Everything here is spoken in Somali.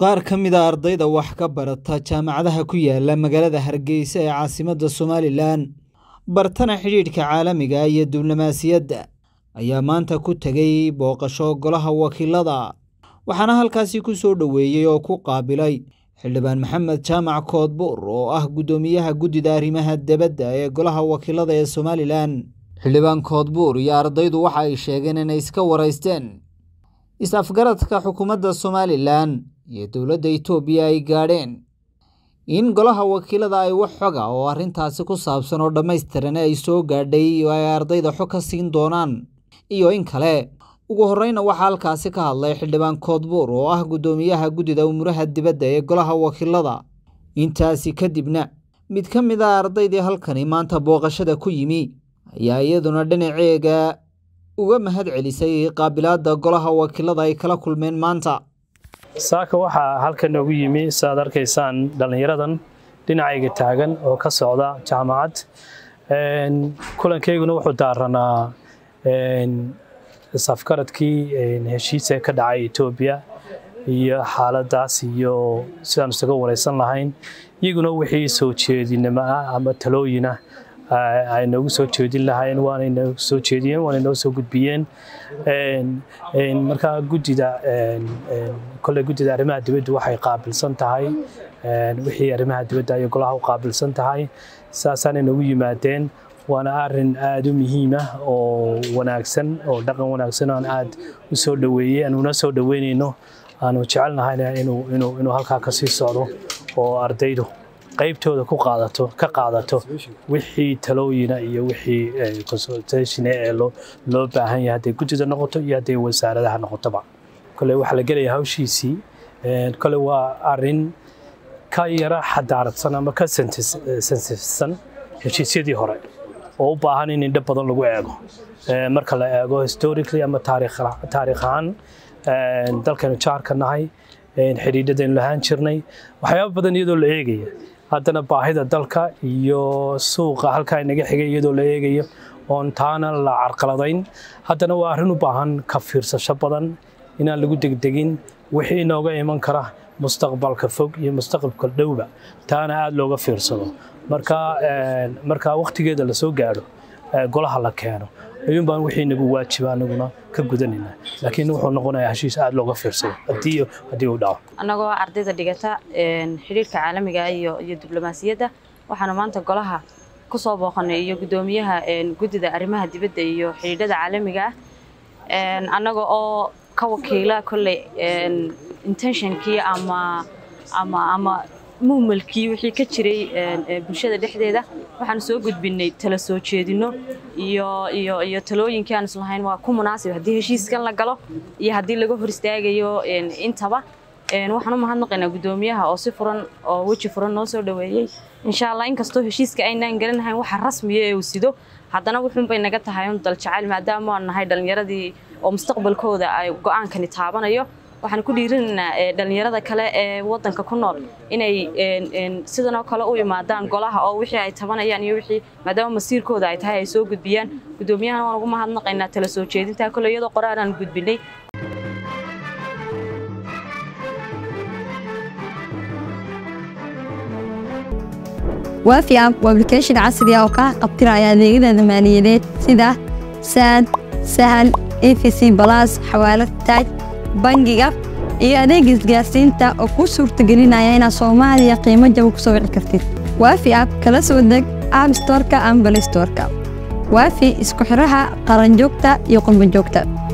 qaar ka mid a ardayda wax ka barata jaamacadaha ku yaala magaalada hargeysa ee caasimadda somalilan bartana xidhiidhka caalamiga iyo diblomaasiyadda ayaa maanta ku tegay booqasho golaha wakiilada waxaana halkaasi ku soo dhoweeyey oo ku qaabilay xildhibaan maxamed jaamac koodbuur oo ah guddoomiyaha guddida arrimaha debadda ee golaha wakiilada ee somalilan xildhibaan koodbuur iyo ardaydu waxa ay sheegeen inay iska waraysteen is-afgaradka xukuumadda somalilan iyo dowladda itoobiya ay gaadheen in golaha wakiilada ay wax xoga oo arrintaasi ku saabsan oo dhammaystiran ay soo gaadhay oo ay ardayda xog ka siin doonaan iyo in kale ugu horreyna waxaa halkaasi ka hadlay xildhibaan koodbuur oo ah guddoomiyaha guddida umuraha dibadda ee golaha wakiilada intaasi kadibna mid ka mid a ardaydii halkani maanta booqashada ku yimi ayaa iyaduna dhinaceega uga mahad celisay qaabilaadda golaha wakiilada ay kala kulmeen maanta saaka waxaa halkan noogu yimi saaad arkaysaan dhallinyaradan dhinacayga taagan oo ka socda jaamacad kulankeyguna wuxuu daaranaa isafgaradkii heshiisa ka dhacay etoobiya iyo xaaladaas iyo sidaan isaga wareysan lahayn iyaguna wixii soo jeedinimo ah ama talooyina ay noogu soo jeedin lahayn waanay noogu soo jeediyeen waanay noo soo gudbiyeen markaa guddida kolley guddida arrimaha dibadda waxay qaabilsan tahay wixii arrimaha dibadda ayay golaha u qaabilsan tahay saasaanay noogu yimaadeen waana arin aada u muhiim ah oo wanaagsan oo dhaqan wanaagsan aan aada u soo dhoweeyey aan una soo dhoweynayno aanu jecelnahayna inuu halkaa kasii socdo oo ardaydu qaybtooda ku qaadato ka qaadato wixii talooyina iyo wixii consultation ee loo baahan yahay hadday guddida noqoto iyo hadday wasaaradaha noqotoba kole waxaa la gelaya hawshiisii kole waa arin ka yara xadaaradsan ama ka sensifsan heshiisyadii hore oo u baahan in indho badan lagu eego marka la eego historically ama taariikh ahaan dalkaynu jaarka nahay xidhiidhadaynu lahaan jirnay waxyaaba badan iyadoo la eegaya haddana baahida dalka iyo suuqa halkaa inaga xigay iyadoo la eegayo oon taana la carqaladayn haddana waa arrin u baahan ka fiirsasho badan inaan lagu degdegin wixii inooga iman kara mustaqbalka fog iyo mustaqbalka dhowba taana aada looga fiirsado marka markaa wakhtigeeda lasoo gaadho golaha la keeno ayuun baan wixii nagu waajiba anaguna ka gudanayna laakiin wuxuu noqonayaa heshiis aada looga fiirsado haddii haddii uu dhaco annagoo ardayda dhigata xidhiirka caalamiga iyo iyo diblomaasiyadda waxaanu maanta golaha ku soo booqanay iyo guddoomiyaha guddida arrimaha dibadda iyo xidhiidhada caalamiga ah annaga oo ka wakiila kolley intentionkii ama ama ama muhmalkii wixii ka jiray bulshada dhexdeeda waxaanu soo gudbinay tala soo jeedino iyo iyo iyo talooyinkii aan islahayn waa ku munaasib haddii heshiiskan la galo iyo haddii laga hor istaagayo intaba waxaan u mahadnaqaynaa guddoomiyaha oo si furan oo weji furan noo soo dhoweeyey insha allah inkastoo heshiiska aynaan garanahayn waxa rasmiya ee uu sido haddana wuxuunbay naga tahay un daljacayl maadaama aan nahay dhallinyaradii oo mustaqbalkooda ay go-aankani taabanayo waxaan ku dhiirinaynaa dhallinyarada kale ee wadanka ku nool inay sidan oo kale u imaadaan golaha oo wixii ay tabanayaan iyo wixii maadaama masiirkooda ay tahay ay soo gudbiyaan guddoomiyahana waan ugu mahadnaqaynaa tala soo jeedintaa kole iyadoo qoraan aan gudbinay waafi app waa application casri ah oo kaa qabtiraya adeegyada maaliyadeed sida saad sahal efc balas xawaalad taaj bangiga iyo adeega isgaarsiinta oo kuu suurtagelinaya inaad soomaaliya qiimo jaba ku soo wici kartid waafi app kala soo deg app storka ama balistorka waafi isku xidhaha qaranjoogta iyo qurbanjoogta